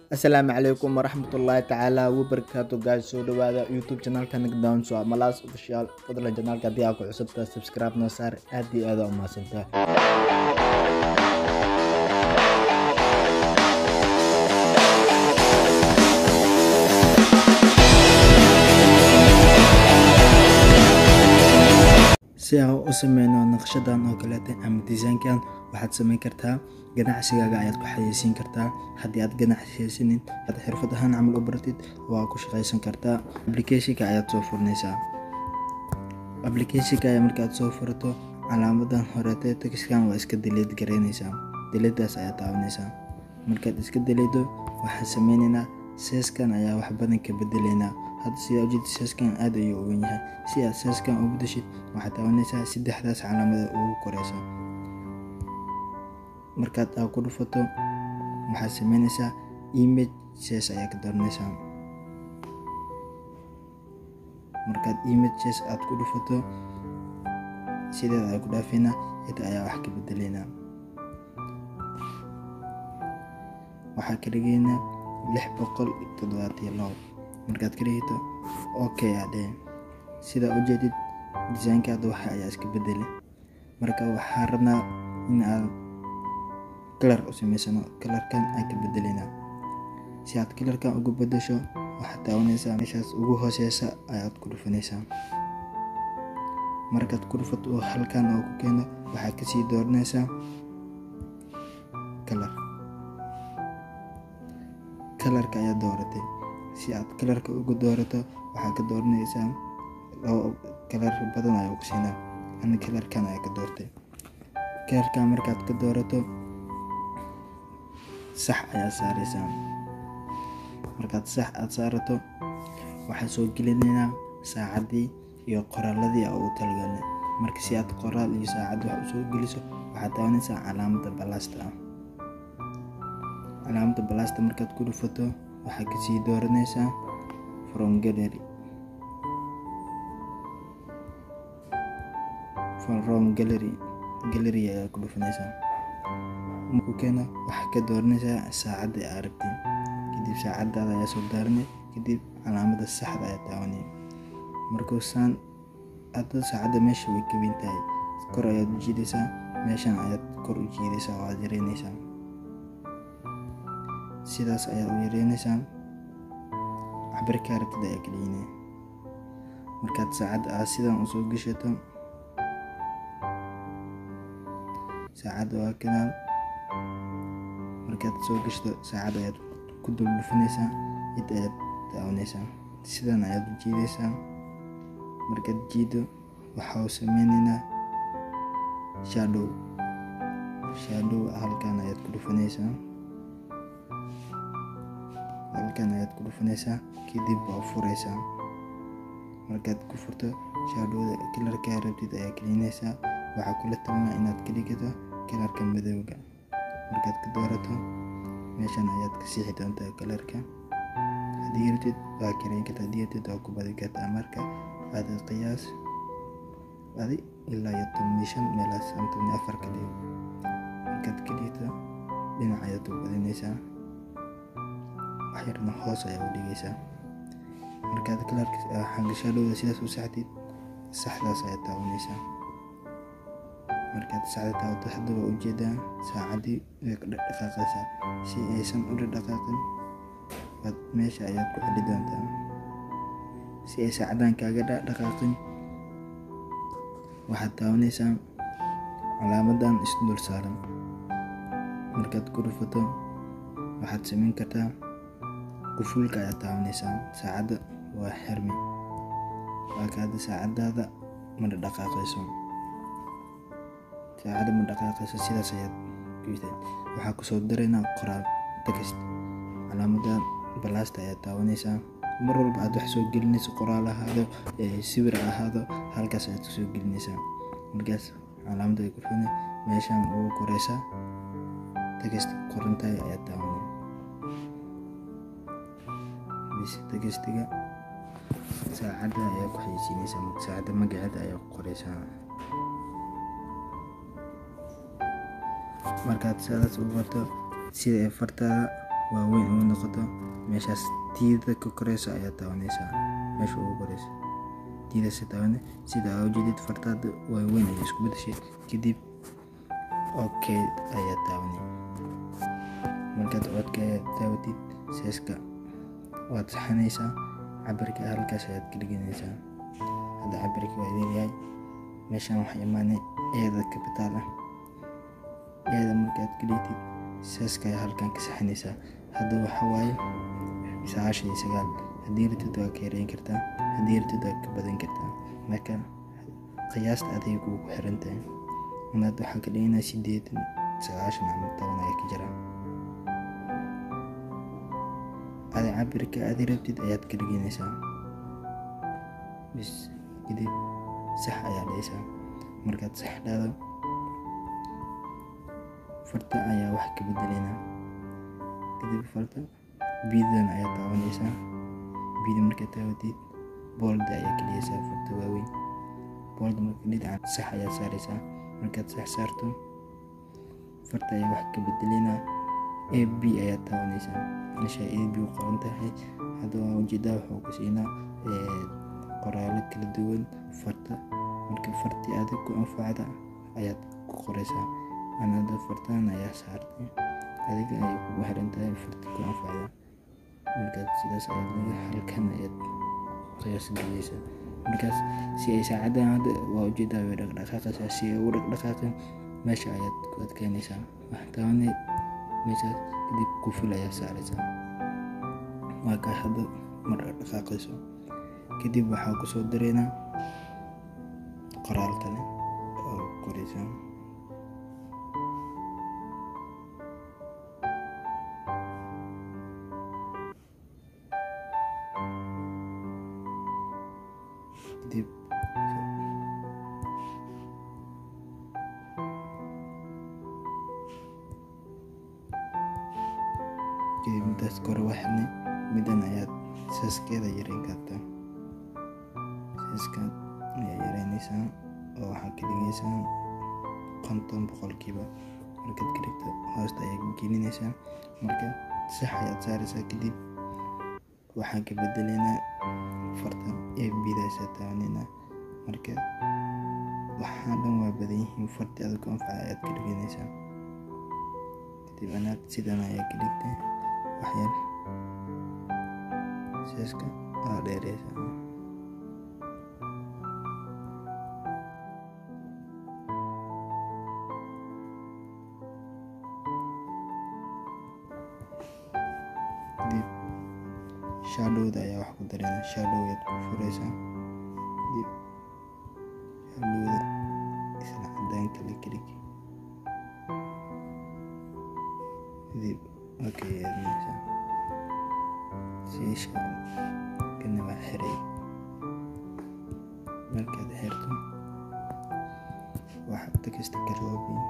asalaamu calaykum waraxmatullaahi tacaala wabarakaatu guys soo dhawaada youtube channelka nigdown so malaas official fadlan channelka haddii aa ku cusubtaa subscribe noo saar aad iyo aad aa u mahadsantaa si aan u sameyno naqshadan oo kaleeta ama disaynkan waxaad sameyn kartaa ganacsigaaga ayaad ku xayeysiin kartaa haddii aad ganacsiyeysinin aad xirfad ahaan camal u baratid waa ku shaqaysan kartaa applicationka ayaad soo furinaysaa applicationka ayaa markaad soo furato calaamadan horeete texkan waa iska deleed garaynaysaa deleedaas ayaad taabanaysaa markaad iska deleedo waxaan sameynaynaa seeskan ayaa wax badan ka bedelaynaa hadda sidaa ujeeda seeskan aad ayuu u wen yahay si aad seeskan u bedeshid waxaad taabanaysaa saddexdaas calaamada ugu koreysa markaad aa ku dhufato waxaad sameynaysaa image ses ayaa ka dooranaysaa markaad image ses aad ku dhufato sideed ayaa ku dhaafeynaa cid ayaa wax ka bedeleynaa waxaa ka dhigaynaa lix boqol toddobaatiyo labo markaad ka dhigito okay aa dheh sidaa ujeedid disaynkaada waxa ayaa iska bedele marka waxaa rabnaa in aad kalar u sameysano kalarkan aan ka bedeleynaa si aad kalarkan ugu bedesho waxaad taabanaysaa meeshaas ugu hooseysa ayaad ku dhufanaysaa markaad ku dhufato oo halkan oo ku keeno waxaad kasii dooranaysaa kalar kalarka ayaad dooratay si aad kalarka ugu doorato waxaad ka dooranaysaa labo kalar badan ayaa ku siinaa ana kalarkan ayaa ka doortay kalarkan markaad ka doorato sax ayaa saaraysaa markaad sax aad saarato waxaa soo gelinaynaa saacaddii iyo qoraaladii a ugu talagalnay marka si aad qoraal iyo saacad wax usoo geliso waxaad taabanaysaa calaamada balaasta ah calaamada balaasta markaad ku dhufato waxaad kasii dooranaysaa from gallery from gallery gallery ayaa ku dhufanaysaa markuu keeno waxaa ka dooranaysaa saacadda aa rabtay kadib saacadaada ayaa soo daaranay kadib calaamada saxda ayaa taabanay markuu saan hadda saacadda meesha way ka weyn tahay kor ayaad u jiidaysaa meeshan ayaad kor u jiidaysaa oo aad yareynaysaa sidaas ayaad u yareynaysaa cabirkaa rabtid ayaa kaliinay markaad saacadda aad sidan usoo gashato saacadda waa kanaan markaad soo gashto saacad ayaad ku dul dhufanaysaa cid ayaad daawanaysaa sidan ayaad u jiidaysaa markaad jiido waxau sameynaynaa shadow shadow halkan ayaad ku dhufanaysaa halkan ayaad ku dhufanaysaa kadib waa furaysaa markaad ku furto shadowda kalarkaa rabtid ayaa gelinaysaa waxaa kula talnaa inaad ka dhigato kalarka madowga markaad ka doorato meeshan ayaad ka siixi doontaa kalarka haddii rabtid waa kareyn karta haddii rabtid waa ku badi kartaa marka aada qiyaas adi ilaa iyo tobni shan meelaas ama tobni afar ka dhigo markaad ka dhigto dhinac ayaad u badinaysaa waxyarna hoos ayaa u dhigaysaa markaad kalarka xangashadhowda sidaas u saxdid saxdaas ayaad taabanaysaa markaad saacda taabato hadda waa ujeedaa saacaddii way ka dhaqdhaqaaqaysaa si aysan u dhaqdhaqaaqin baad meesha ayaad ku xeli doontaa si ay saacaddan kaaga dhaqdhaqaaqin waxaad taabanaysaa calaamadan isdul saaran markaad ku dhufato waxaad samayn kartaa qufulka ayaad taabanaysaa saacadda waa xirmi waa kaada saacadaada ma dhaqdhaqaaqayso saacadda ma dhaqaaqayso sidaas ayaad guysteen waxaa kusoo daraynaa qoraal text calaamada balaasta ayaad taabanaysaa mar walba aad wax soo gelinayso qoraal ahaado sawir ahaado halkaas ayaad kusoo gelinaysaa markaas calaamada ay kufuna meeshan ugu koreysaa text qorantahay ayaad taabanay textiga saacadda ayaa ku xayeysiinaysaa saacadda magaceeda ayaa ku qoreysaa markaad sidaas u barto sida ay fartaada waaweyn uu noqoto meeshaas tiida ka koreysa ayaa taabanaysaa meesha ugu koreysa tiidasa taabane sida aa ujeedid fartaada waaweyn ayay isku bedeshay kadib okay ayaa taabanay markaad codka taabatid seeska waad saxanaysaa cabirka halkaas ayaad ka dhiganaysaa hadda cabirka waa leeyahay meeshaan waxaa imaanay eeda kabitaal ah eeda markaad ka dhigtid seeska ayaa halkan ka saxanaysaa hadda waxa waaye sagaashan iyo sagaal haddii ratid waa ka yareyn kartaa haddii ratid waa ka badan kartaa marka qiyaasta aday kugu xiran tahay inaad waxaa ka dhiganaa sideetan sagaashan ama toban ayaa ka jira adi cabirka adi rabtid ayaad ka dhiganaysaa bis kadib sax ayaa dhaysaa markaad sax dhahdo farta ayaa wax ka bedelaynaa kadib farta biidan ayaa taabanaysaa biida markaad taabatid boolda ayaa geliyaysaa farta waaweyn boolda marka dhinaca sax ayaa saaraysaa markaad sax saarto farta ayaa wax ka bedelaynaa a b ayaa taabanaysaa meesha a b u qoran tahay hadda waa ujeedaa wuxuu ku siinaa qoraalo kala duwan farta marka fartii adig ku anfacda ayaad ku qoraysaa anada fartaan ayaa saartay adiga ayay kugu xiran tahay farti ku anfacda markaad sidaas ayaad halkan ayaad qiyaas geliyeysaa markaas si ay saacadan hadda waa ujeedaa way dhaqdhaqaaqaysaa si ay u dhaqdhaqaaqin meesha ayaad ku adkeynaysaa waxtaane meeshaas kadib kufil ayaa saaraysaa waa kaa hadda ma dhaqdhaqaaqayso kadib waxaa kusoo dareynaa qoraal kale oo qoraysaa kadib kadib midaas kore waxne midan ayaad saaskeeda yareyn kartaa saaskaad ayaa yareynaysaa oo waxaa ka dhigaysaa konton boqolkiiba markaad ka dhigto hoosta ayaa gelinaysaa marka sax ayaad saaraysaa kadib waxaan ka bedelaynaa fartan ee bidaysa taabanayna marka waxaa dhan waa badan yihiin farti adag ku anfaca ayaad ka dhiganaysaa kadib anaad sidan ayaa ka dhigtay waxyar seeska aa dheereysaa kadib shadowda ayaa wax ku dareyna shadowyaad ku fureysaa kadib shadowda isla cadaanka la kelig kadib okay aadnaysaa siisha kana waa xiray markaad xirto waxaad takasta ka roobin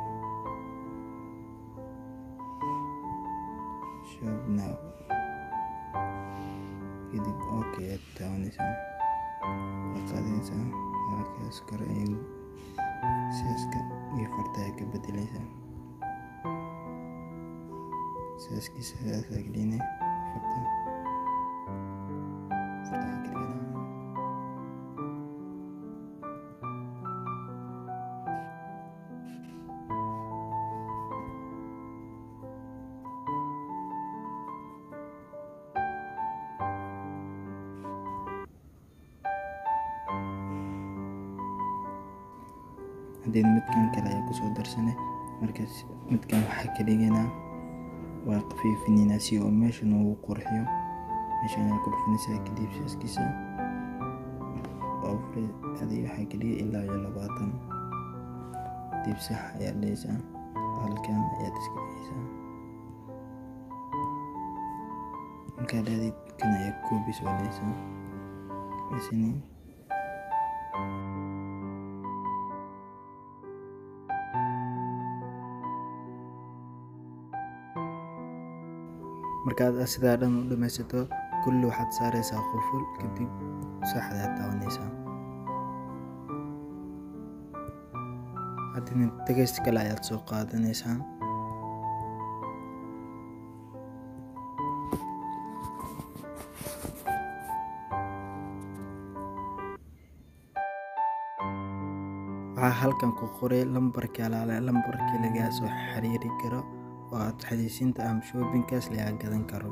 shop now kadib okay aad taabanaysaa waa qaadaysaa halkaas kore ay seeska iyo farta ayaa ka bedelaysaa seeskiisa sidaasaa gelinay farta farta waxaa ka dhiganaa haddeen midkan kale ayaa kusoo darsane markaas midkan waxaa ka dhiganaa waa qafiifinaynaa si oo meesha noogu qurxiyo meeshan ayaa ku dhufinaysaa kadib saaskiisa oo fure adig waxaa ka dhigay ilaa iyo labaatan kadib sax ayaa dhehaysaa halkan ayaad iska dhigaysaa markaa dhaadid kan ayaa koobis oo dhehaysaa isini markaad sidaa dhan u dhamaysato kulli waxaad saaraysaa quful kadib saxdaad taabanaysaa haddina tegayst kale ayaad soo qaadanaysaa waxaa halkan ku qoray lambarka alaale lambarkii lagaa soo xiriiri karo oo aad xayeysiinta ama shoppingkaas lagaa gadan karo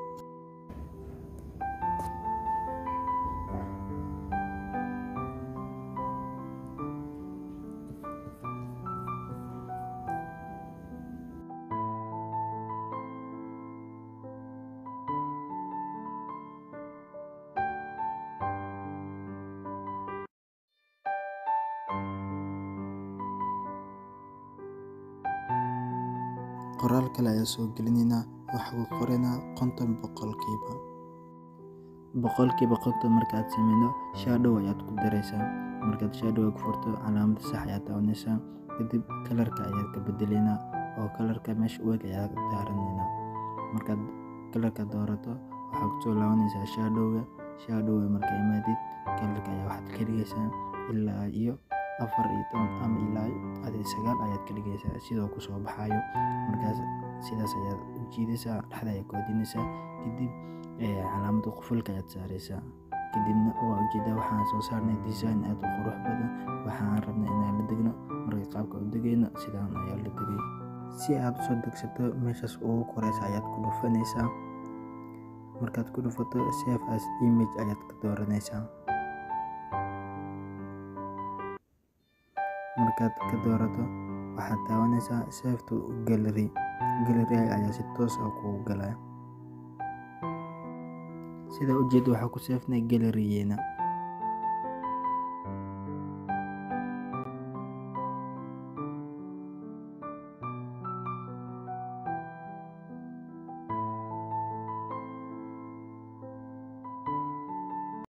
qoraal kale ayaa soo gelinaynaa waxaa ku qoranaa konton boqolkiiba boqolkiiba konton markaad sameyno shadow ayaad ku daraysaa markaad shadow ku furto calaamada sax ayaad taabanaysaa kadib kalarka ayaad ka bedelaynaa oo kalarka meesha u eg ayaad daaranaynaa markaad kalarka doorato waxaad kusoo laabanaysaa shadowga shadowga marka imaadid kalarka ayaa waxaad ka dhigaysaa ilaa iyo afar iyo toban ama ilaa adi sagaal ayaad ka dhigaysaa sidoo kusoo baxayo markaas sidaas ayaad u jiidaysaa dhexda ayaad koodinaysaa kadib calaamada qufulka ayaad saaraysaa kadibna waa ujeedaa waxaan soo saarnay design aad u qurux badan waxaan rabnay inaan la degno marka qaabka u degayno sidaan ayaa la degay si aad usoo degsato meeshaas ugu koreysa ayaad ku dhufanaysaa markaad ku dhufato save as image ayaad ka dooranaysaa markaad ka doorato waxaad taabanaysaa save to gallery gallery ayaa si toos ah kugu galaya sida ujeeda waxaa ku seefnay gallerygeena